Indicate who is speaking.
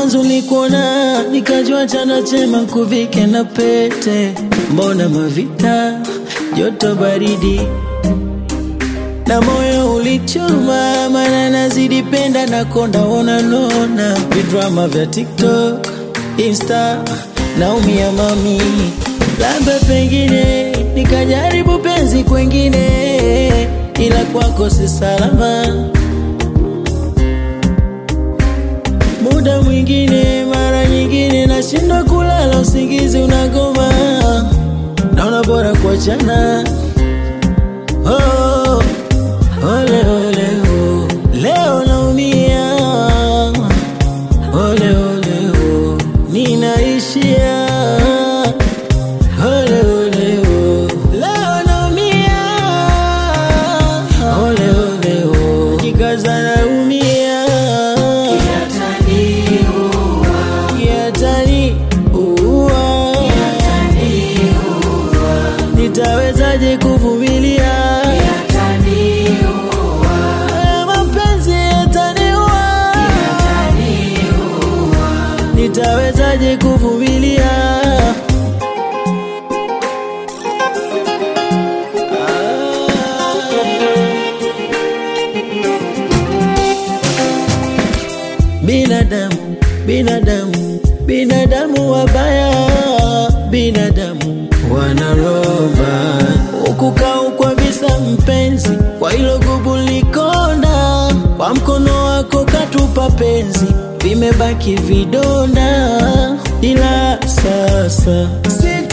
Speaker 1: mwanzo nikuona nikajua chana chema kuvike na pete, mbona mavita joto baridi na moyo ulichoma, mana nazidi penda na konda ona nona vidrama vya TikTok, Insta naumia mami, labda pengine nikajaribu penzi kwengine, ila kwako si salama. Muda mwingine, mara nyingine nashindwa kulala, usingizi unagoma, naona bora kuachana. Oh, ole ole oh. Leo naumia ole ole oh. Ninaishia ole ole oh. Leo naumia ole ole oh. Jikaza naumia Kiatani uwa Nitawezaje kuvumilia Haya mapenzi yataniua Nitawezaje kuvumilia Binadamu, binadamu, binadamu wabaya, binadamu wanaromba ukukau kwa visa mpenzi, kwa hilo gubu likonda, kwa mkono wako katupa penzi, vimebaki vidonda, ila sasa sita